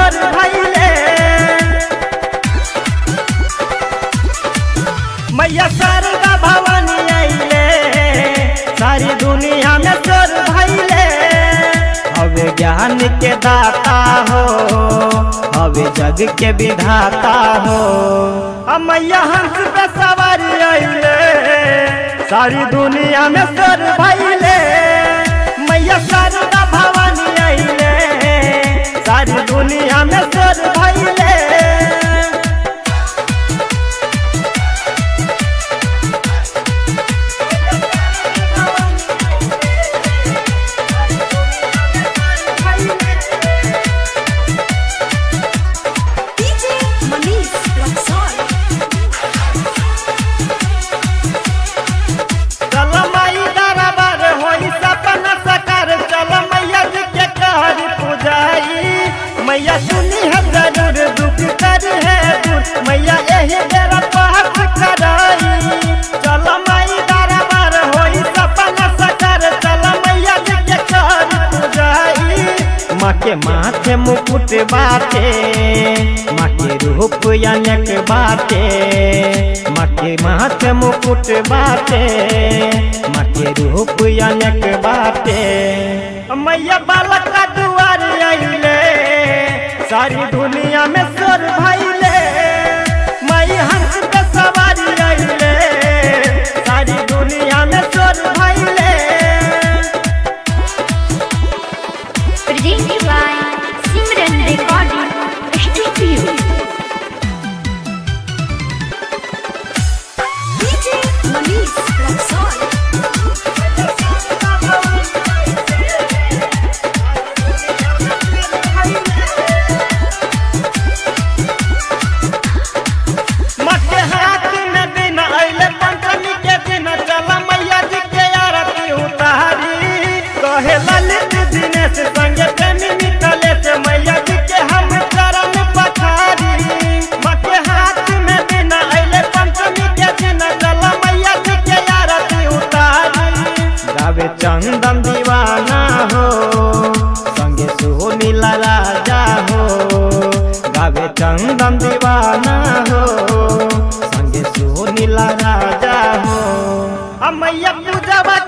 सोर भैले मैया शारदा भवानी अइले सारी दुनिया में सोर भैले हवे ज्ञान के दाता हो हवे जग के विधाता हो आ मैया हंस पे सवारी अइले सारी दुनिया में सोर भैले मैया शारदा भवानी अइले सारी दुनिया में सोर भैले DJ Manish Luxor. चल माई दरबार होई सपना सकार चल मैया जी के कर पूजाई मैया सुनी है जरूर दुख कर है दूर मैया यही बेरा पाठ कराई चल माई दरबार होई सपना सकार चल मैया जी के कर पूजाई माँ के माथे मुकुट बाटे माँ के रूप अनेक बाटे माँ के माथे मुकुट बाटे माँ के रूप अनेक बाटे मैया बालक का दुआर अइले सारी दुनिया में सोर भइले मई हंस पे सवारी अइले सारी दुनिया में सोर भइले Presented by Simran Recording Studio. DJ Manish Luxor. मके हाथ में दिन अइले पंचमी के दिन चल मैया जी के आरती उतारी कहे ललित दिनेश संगे प्रेमी निकले से मैया जी के हम चरण पखारी मके हाथ में दिन अइले पंचमी के दिन चल मैया जी के आरती उतारी गावे चंदन दीवाना हो संगे सुनीला राजा हो गावे चंदन दीवाना हो संगे सुनीला राजा हो मैया पूजवा